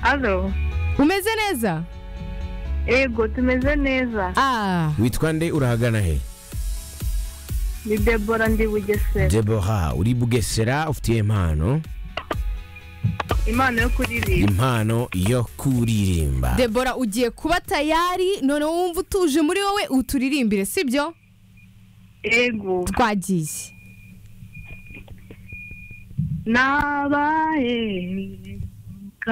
Alo. umeze neza Ego tumeze neza. Ah, witwa nde urahagana he Ni Debora ndi Bugesera. debora uri bugesera ufitiye impano Impano yo kuririmba. impano yo kuririmba debora ugiye kuba tayari noneho wumva utuje muri wowe uturirimbire sibyo Ego. twagiye Nabaye